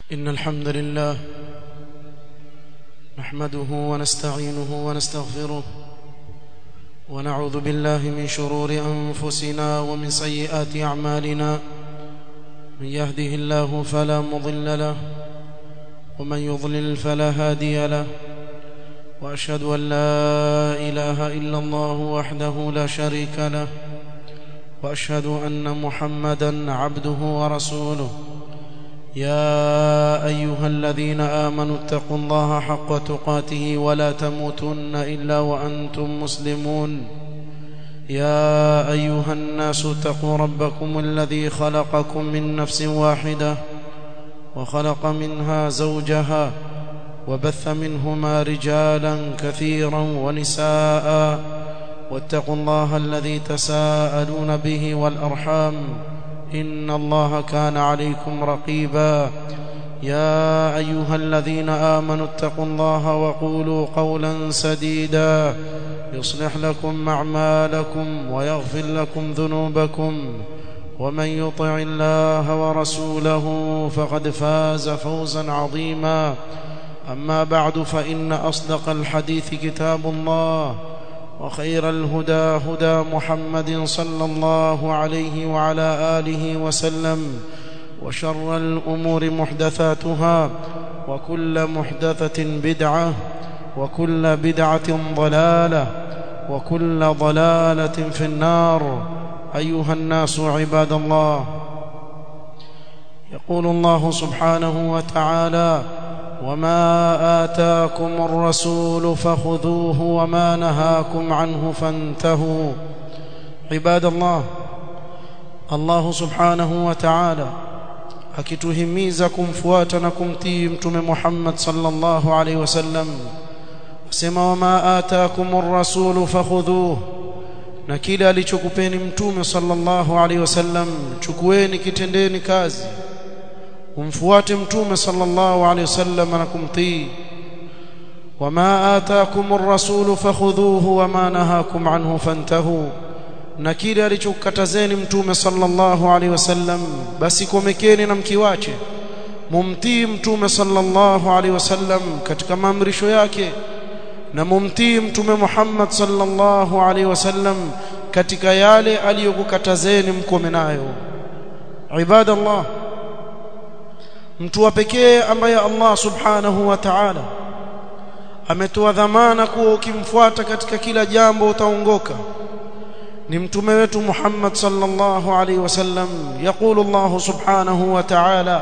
إن الحمد لله نحمده ونستعينه ونستغفره ونعوذ بالله من شرور أنفسنا ومن سيئات أعمالنا من يهده الله فلا مضل له ومن يضلل فلا هادي له وأشهد أن لا إله إلا الله وحده لا شريك له وأشهد أن محمدا عبده ورسوله يا أيها الذين آمنوا اتقوا الله حق تقاته ولا تموتن إلا وأنتم مسلمون يا أيها الناس اتقوا ربكم الذي خلقكم من نفس واحدة وخلق منها زوجها وبث منهما رجالا كثيرا ونساء واتقوا الله الذي تساءلون به والأرحام إن الله كان عليكم رقيبا يا أيها الذين آمنوا اتقوا الله وقولوا قولا سديدا يصلح لكم أعمالكم ويغفر لكم ذنوبكم ومن يطع الله ورسوله فقد فاز فوزا عظيما أما بعد فإن أصدق الحديث كتاب الله وخير الهدى هدى محمد صلى الله عليه وعلى آله وسلم وشر الأمور محدثاتها وكل محدثة بدعة وكل بدعة ضلالة وكل ضلالة في النار أيها الناس عباد الله يقول الله سبحانه وتعالى وما آتاكم الرسول فخذوه وما نهاكم عنه فانتهوا عباد الله الله سبحانه وتعالى akituhimiza kumfuata na kumtii mtume Muhammad sallallahu alaihi wasallam asema wama ataakumur rasulu fakhudhuhu na kile alichokupeni mtume sallallahu alaihi wasallam chukueni kitendeni kazi umfuate mtume sallallahu alaihi wasallam na kumtii wama ataakumur rasulu fakhudhuhu wama nahakum anhu fantahu na kile alichokatazeni mtume sallallahu alaihi wasallam basi komekeni na mkiwache mumtii mtume sallallahu alaihi wasallam katika maamrisho yake na mumtii mtume Muhammad sallallahu alaihi wasallam katika yale aliyokukatazeni mkome nayo ibadallah mtu wa pekee ambaye Allah subhanahu wa ta'ala ametoa dhamana kuwa ukimfuata katika kila jambo utaongoka ni mtume wetu Muhammad sallallahu alaihi wasallam يقول الله سبحانه وتعالى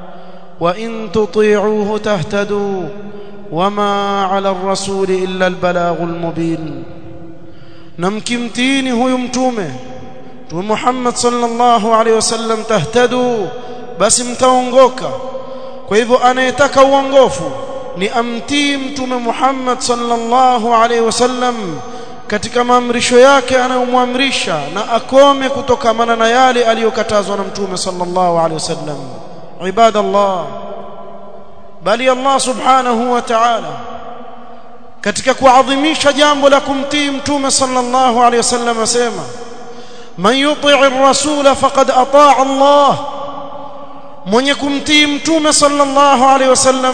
وإن تطيعوه تهتدوا وما على الرسول إلا البلاغ المبين نمكمتيني هو يمتومه محمد صلى الله عليه وسلم تهتدوا basi mtaongoka kwa hivyo anayetaka uongofu ni amtii mtume Muhammad sallallahu alaihi wasallam katika maamrisho yake anayomwamrisha na akome kutokamana na yale aliyokatazwa na mtume sallallahu alaihi wasallam ibadallah bali Allah subhanahu wa ta'ala katika kuadhimisha jambo la kumtii mtume sallallahu alaihi wasallam asema man yuti'i ar-rasul faqad ata'a Allah mwenye kumtii mtume sallallahu alaihi wasallam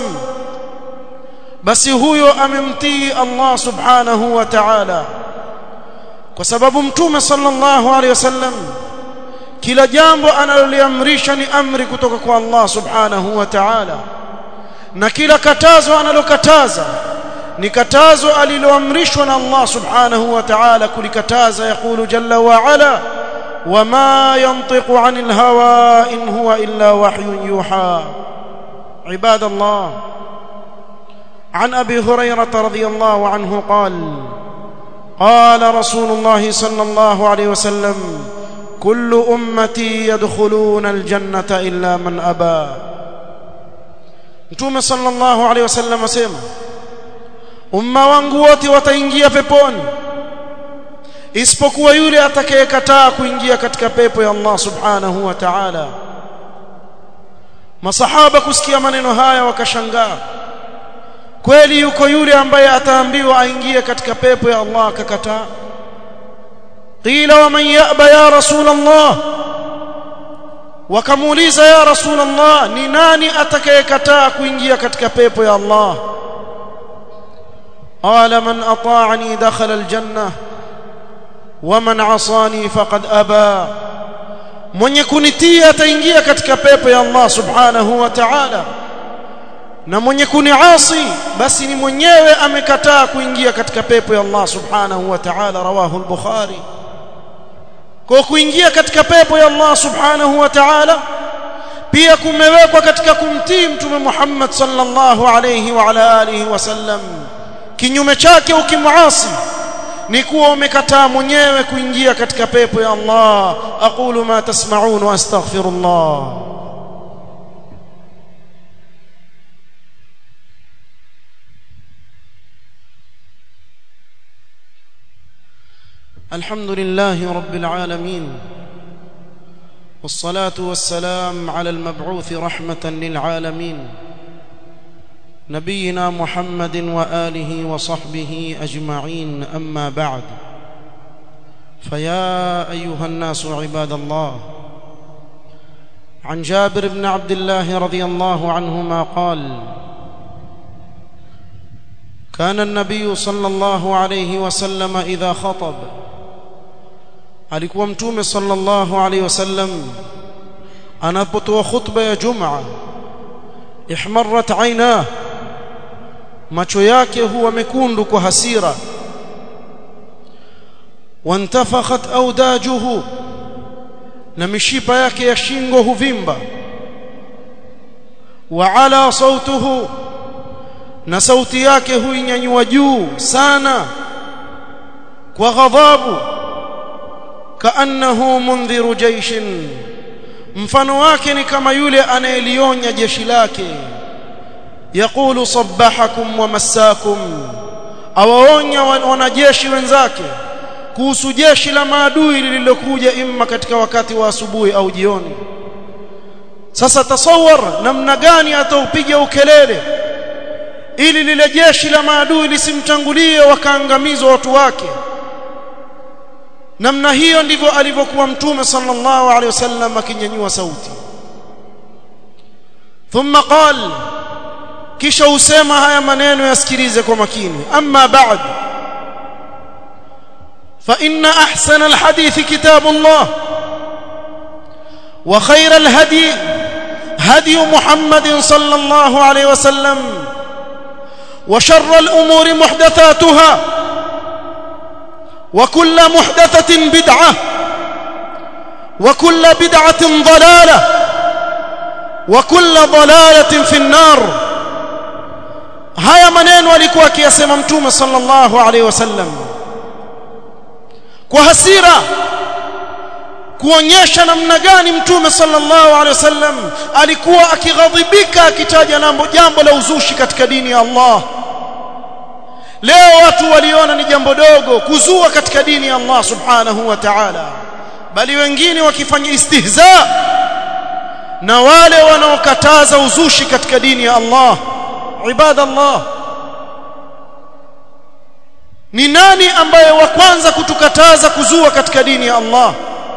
basi huyo amemtii Allah subhanahu wa ta'ala kwa sababu mtume sallallahu alaihi wasallam kila jambo analoliamrisha ni amri kutoka kwa Allah subhanahu wa ta'ala na kila katazo analokataza ni katazo aliloamrishwa na Allah subhanahu wa ta'ala kulikataza yakulu jalla wa ala وما ينطق عن الهوى إن هو إلا وحي يوحى عباد الله عن أبي هريرة رضي الله عنه قال قال رسول الله صلى الله عليه وسلم كل أمتي يدخلون الجنة إلا من أبى Mtume sallallahu alaihi wasallam asema umma wangu wote wataingia peponi isipokuwa yule atakayekataa kuingia katika pepo ya Allah subhanahu wa ta'ala masahaba kusikia maneno haya wakashangaa kweli yuko yule ambaye ataambiwa aingie katika pepo ya Allah akakataa qila wa man ya'ba ya rasul Allah wakamuuliza ya rasulullah ni nani atakayekataa kuingia katika pepo ya Allah qala man ata'ani dakhala aljanna wa man 'asani faqad aba mwenye kunitii ataingia katika pepo ya Allah subhanahu wa ta'ala na mwenye kuniasi basi ni mwenyewe amekataa kuingia katika pepo ya Allah subhanahu wa ta'ala rawahu al-bukhari kwa kuingia katika pepo ya Allah subhanahu wa ta'ala pia kumewekwa katika kumtii mtume Muhammad sallallahu alayhi wa ala alihi wasallam kinyume chake ukimuasi ni kuwa umekataa mwenyewe kuingia katika pepo ya Allah aqulu ma tasma'un wa astaghfirullah الحمد لله رب العالمين والصلاه والسلام على المبعوث رحمه للعالمين نبينا محمد واله وصحبه اجمعين اما بعد فيا ايها الناس عباد الله عن جابر بن عبد الله رضي الله عنهما قال كان النبي صلى الله عليه وسلم اذا خطب alikuwa mtume sallallahu alaihi wasallam anapotoa khutba ya jumaa ihmarrat aina macho yake huwa mekundu kwa hasira wantafakhat audajuhu na mishipa yake ya shingo huvimba wa ala sautuhu na sauti yake huinyanyua juu sana kwa ghadhabu kaannahu mundhiru jaishin mfano wake ni kama yule anayelionya jeshi lake yaqulu sabbahakum wa massakum awaonya wanajeshi wenzake kuhusu jeshi la maadui lililokuja imma katika wakati wa asubuhi au jioni sasa tasawar namna gani ataupiga ukelele ili lile jeshi la maadui lisimtangulie wakaangamizwa watu wake namna hiyo ndivyo alivyokuwa mtume sallallahu alaihi wasallam akinyanyua sauti thumma qal kisha usema haya maneno yasikilize kwa makini amma ba'd fa inna ahsana alhadith kitabullah wa khayra alhadi hadi muhammadin sallallahu alaihi wasallam wa sharra alumuri muhdathatuha وكل محدثة بدعة وكل بدعة ضلالة وكل ضلالة في النار haya maneno alikuwa akiyasema mtume sallallahu alaihi wasallam kwa hasira kuonyesha namna gani mtume sallallahu alaihi wasallam alikuwa akighadhibika akitaja jambo la uzushi katika dini ya Allah leo watu waliona ni jambo dogo kuzua katika dini ya Allah subhanahu wa ta'ala bali wengine wakifanya istihza na wale wanaokataza uzushi katika dini ya Allah ibada Allah ni nani ambaye wa kwanza kutukataza kuzua katika dini ya Allah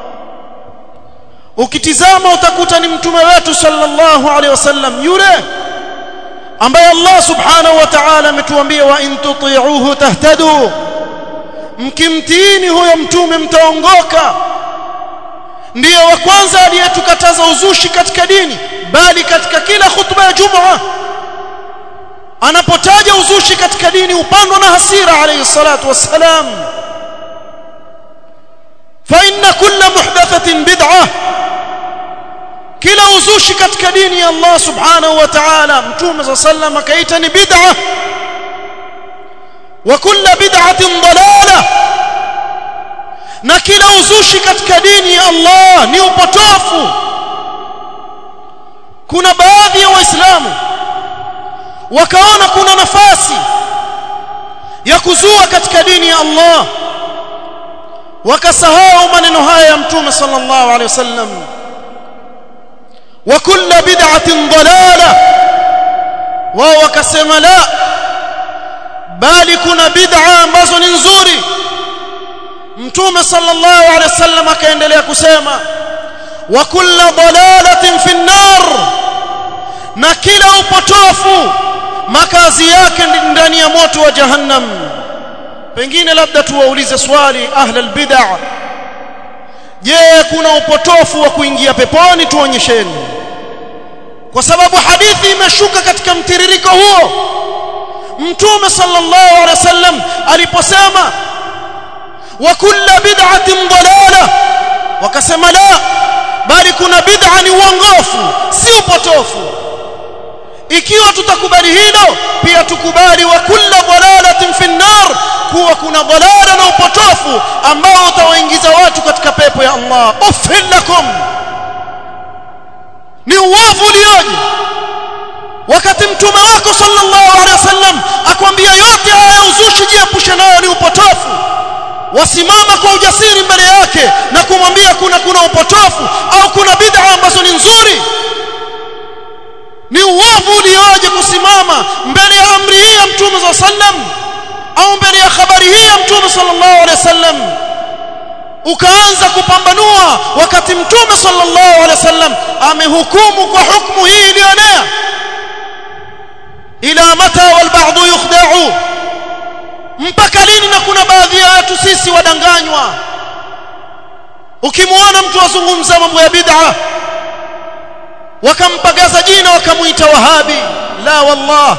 ukitizama utakuta ni mtume wetu sallallahu alaihi wasallam yule ambaye Allah subhanahu wa ta'ala ametuambia wa in tuti'uhu tahtadu mkimtiini huyo mtume mtaongoka ndiyo wa kwanza aliyetukataza uzushi katika dini bali katika kila khutba ya Jumaa anapotaja uzushi katika dini upandwa na hasira alayhi salatu wassalam fa inna kulla muhdathatin bid'ah kila uzushi katika dini ya Allah subhanahu wa ta'ala mtume صلى الله عليه akaita ni bid'ah wa kulla bid'atin dalalah na kila uzushi katika dini ya Allah ni upotofu kuna baadhi ya waislamu wakaona kuna nafasi ya kuzua katika dini ya Allah wakasahau maneno haya ya mtume sallallahu alaihi wasallam wa kulla bid'atin dalala wao wakasema la bali kuna bid'a ambazo ni nzuri mtume sallallahu alaihi wasallam akaendelea kusema wa kulla dalalatin fi an-nar na kila upotofu makazi yake ndani ya moto wa jahannam pengine labda tuwaulize swali ahlul bid'ah je kuna upotofu wa kuingia peponi tuonyesheni kwa sababu hadithi imeshuka katika mtiririko huo mtume sallallahu alaihi wasallam aliposema wa kullu bid'atin dalala wakasema la bali kuna bid'a ni uongofu si upotofu ikiwa tutakubali hilo pia tukubali wa kullu dalalatin fi nar kuwa kuna dalala na upotofu ambao utawaingiza watu katika pepo ya Allah ufhil lakum ni uovu ulioje wakati mtume wako sallallahu alaihi wasallam akwambia yote haya uzushi jiepushe nayo ni upotofu wasimama kwa ujasiri mbele yake na kumwambia kuna kuna upotofu au kuna bid'a ambazo ni nzuri ni uovu ulioje kusimama mbele ya amri hii ya mtume za sallam au mbele ya habari hii ya mtume sallallahu alaihi wasallam ukaanza kupambanua wakati mtume sallallahu alaihi wasallam amehukumu kwa hukumu hii iliyoenea ila mata wal ba'd yukhda'u mpaka lini na kuna baadhi ya watu sisi wadanganywa ukimwona mtu azungumza mambo ya bid'a wakampagaza jina wakamuita wahabi la wallah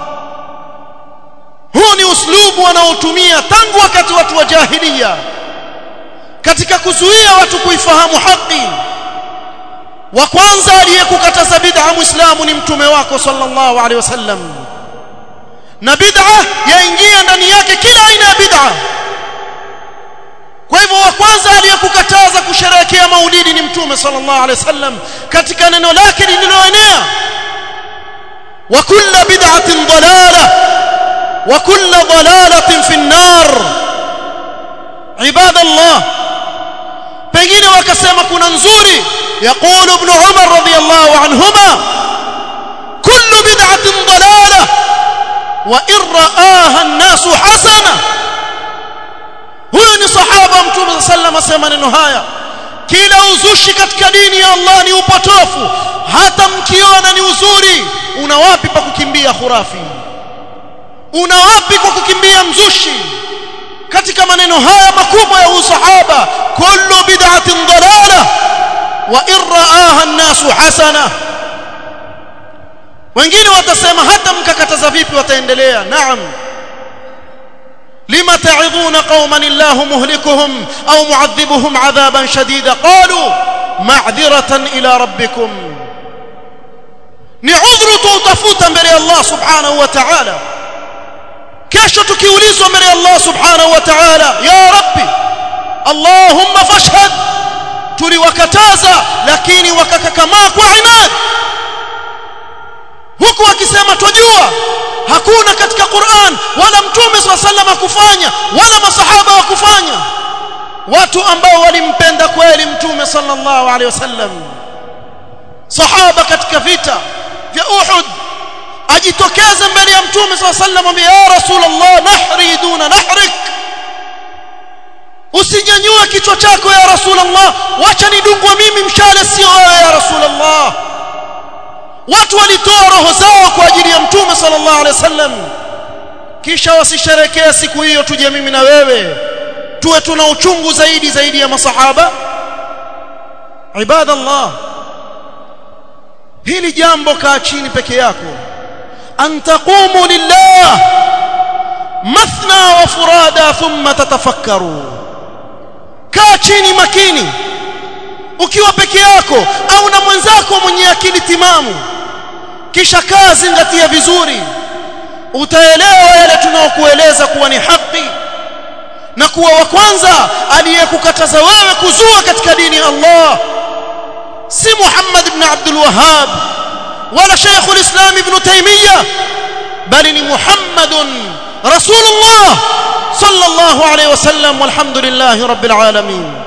huu ni uslubu wanaotumia tangu wakati watu wa jahiliya katika kuzuia watu kuifahamu haki wa kwanza aliyekukataza bid'a muislamu ni mtume wako sallallahu alaihi wasallam na bid'a yaingia ndani yake kila aina ya bid'a kwa hivyo wa kwanza aliyekukataza kusherehekea maulidi ni mtume sallallahu alaihi wasallam katika neno lake lililoenea wa kullu bid'atin dalalah wa kullu dalalatin fi an-nar ibadallah pengine wakasema kuna nzuri يقول ابن عمر رضي الله عنهما كل بدعة ضلالة وإن رآها الناس حسنة huyo ni sahaba mtume sallam asema neno haya kila uzushi katika dini ya Allah ni upotofu hata mkiona ni uzuri una wapi pa kukimbia khurafi una wapi kwa kukimbia mzushi katika maneno haya makubwa ya usahaba kullu bid'atin dalalah wa irraaha an-nasu hasana wengine watasema hata mkakataza vipi wataendelea naam لما تعظون قوما الله مهلكهم أو معذبهم عذابا شديدا قالوا معذرة إلى ربكم نعذر توتفوتا بري الله سبحانه وتعالى kesho tukiulizwa mbele ya Allah subhanahu wa ta'ala ya rabbi allahumma fashhad tuliwakataza lakini wakakakamaa kwa inad huku akisema twajua hakuna katika Qur'an wala mtume sallallahu hakufanya wala masahaba wakufanya watu ambao walimpenda kweli mtume sallallahu alaihi wasallam sahaba katika vita vya Uhud ajitokeze mbele ya mtume sallallahu alaihi wasallam ya rasulullah nahri duna nahrik usinyanyue kichwa chako ya rasulullah wacha nidungwe mimi mshale sio wewe ya rasulullah watu walitoa roho zao kwa ajili ya mtume sallallahu alaihi wasallam kisha wasisherekee siku hiyo tuje mimi na wewe tuwe tuna uchungu zaidi zaidi ya masahaba ibadallah hili jambo kaa chini peke yako an taqumu lillah mathna wa furada thumma tatafakkaru kaa chini makini ukiwa peke yako au na mwenzako mwenye akili timamu kisha kaa zingatia vizuri utaelewa yale tunaokueleza kuwa ni haki na kuwa wa kwanza aliyekukataza wewe kuzua katika dini ya Allah si Muhammad ibn Abdul Wahhab wala Sheikh al-Islam ibn Taymiyyah bali ni Muhammadun Rasulullah sallallahu alayhi wasallam walhamdulillahi rabbil alamin